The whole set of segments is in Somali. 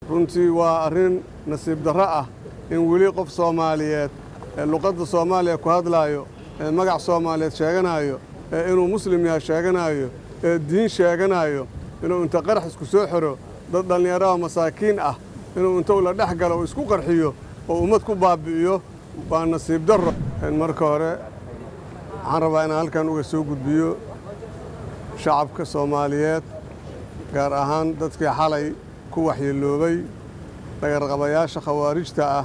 runtii waa arrin nasiib darro ah in weli qof soomaaliyeed ee luqadda soomaaliya ku hadlaayo ee magac soomaaliyeed sheeganaayo ee inuu muslim yahay sheeganaayo ee diin sheeganaayo inuu inta qarax isku soo xiro dad dhallinyaraha masaakiin ah inuu inta ula dhex galo oo isku qarxiyo oo ummad ku baabbi'iyo waa nasiib darro marka hore waxaan rabaa inaan halkan uga soo gudbiyo shacabka soomaaliyeed gaar ahaan dadkii xalay ku waxyeeloobay dhagarqabayaasha khawaarijta ah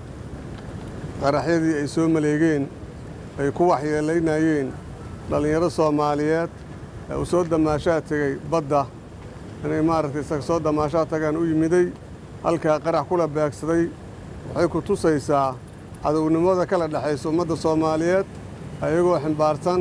qaraxyadii ay soo maleegeen ay ku waxyeelaynayeen dhallinyaro soomaaliyeed ee uu soo damaashaa tegey badda inay maaragtay isaga soo damaashaa tagaan u yimiday halkaa qarax kula beegsaday waxay ku tusaysaa cadownimada kala dhexaysa ummadda soomaaliyeed ayagoo ximbaarsan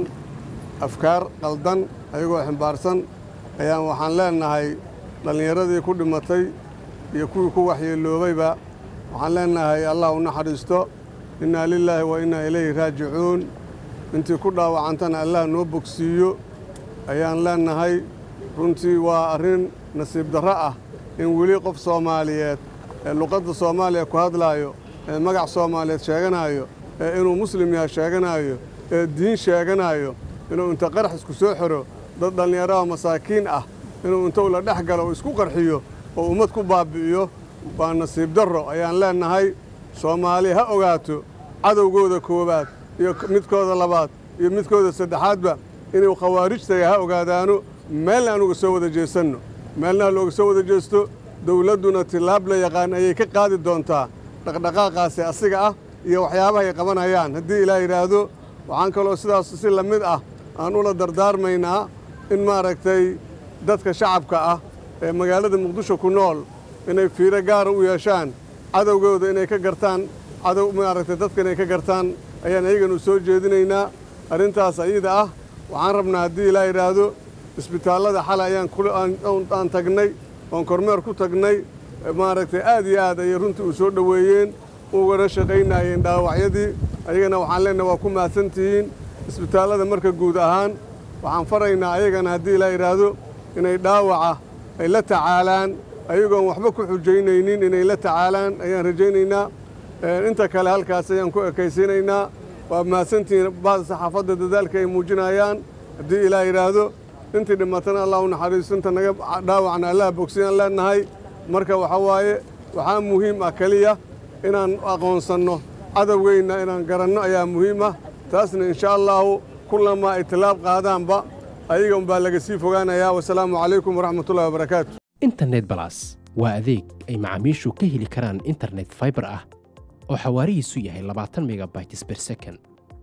afkaar qaldan ayagoo ximbaarsan ayaan waxaan leennahay dhallinyaradii ku dhimatay iyo kuwii ku waxyeeloobayba waxaan leennahay allah u naxariisto innaa lilaahi wa innaa ilayhi raajicuun intii ku dhaawacantana allah noo bogsiiyo ayaan leennahay runtii waa arrin nasiib darro ah in weli qof soomaaliyeed ee luqadda soomaaliya ku hadlaayo ee magac soomaaliyeed sheeganaayo ee inuu muslim yahay sheeganaayo ee diin sheeganaayo inuu inta qarax isku soo xiro dad dhallinyaraha masaakiin ah inuu inta ula dhex galo oo isku qarxiyo oo ummad ku baabbi'iyo waa nasiib darro ayaan leennahay soomaali ha ogaato cadowgooda koowaad iyo midkooda labaad iyo midkooda saddexaadba inuu khawaarijtaga ha ogaadaano meelna aan uga soo wada jeesanno meelna ha looga soo wada jeesto dawladduna tillaab la yaqaan ayay ka qaadi doontaa dhaqdhaqaaqaasi asiga ah iyo waxyaabaha ay qabanayaan haddii ilaah yidhaahdo waxaan kaloo sidaas si la mid ah aan ula dardaarmaynaa in maaragtay dadka shacabka ah ee magaalada muqdisho ku nool inay fiiro gaara u yeeshaan cadowgooda inay ka gartaan cadow maaragtay dadka inay ka gartaan ayaan ayaganu soo jeedinaynaa arrintaas ayada ah waxaan rabnaa haddii ilaa yidhaahdo isbitaallada xalay ayaan aan tagnay oon kormeer ku tagnay maaragtay aad iyo aad ayay runtii u soo dhoweeyeen ugana shaqaynaayeen dhaawacyadii ayagana waxaan leenahay waa ku mahadsantihiin isbitaallada marka guud ahaan waxaan faraynaa ayagana haddii ilaa yidhaahdo inay dhaawaca ay la tacaalaan ayagoon waxba ku xujaynaynin inay la tacaalaan ayaan rajaynaynaa inta kale halkaas ayaan ku ekaysiinaynaa waa mahadsantihiin bahda saxaafadda dadaalka ay muujinayaan haddii ilaa yidhaahdo intii dhimatana allah u naxariisto inta naga dhaawacna allah bogsiyaan leennahay marka waxa waaye waxaa muhiim ah keliya inaan aqoonsanno cadowgeyna inaan garanno ayaa muhiim ah taasna insha allaahu kullamaa ay tilaab qaadaanba ayaga unbaa laga sii fogaanayaa wasalaamu calaykum waraxmatullahi wabarakaatu internet balas waa adeeg ay macaamiishu ka heli karaan internet faibar ah oo xawaarihiisu yahay labaatan megabytes ber second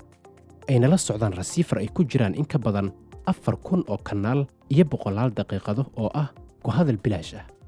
ayna la socdaan rasiifar ay ku jiraan in ka badan afar kun oo kanaal iyo boqolaal daqiiqado oo ah ku hadal bilaash ah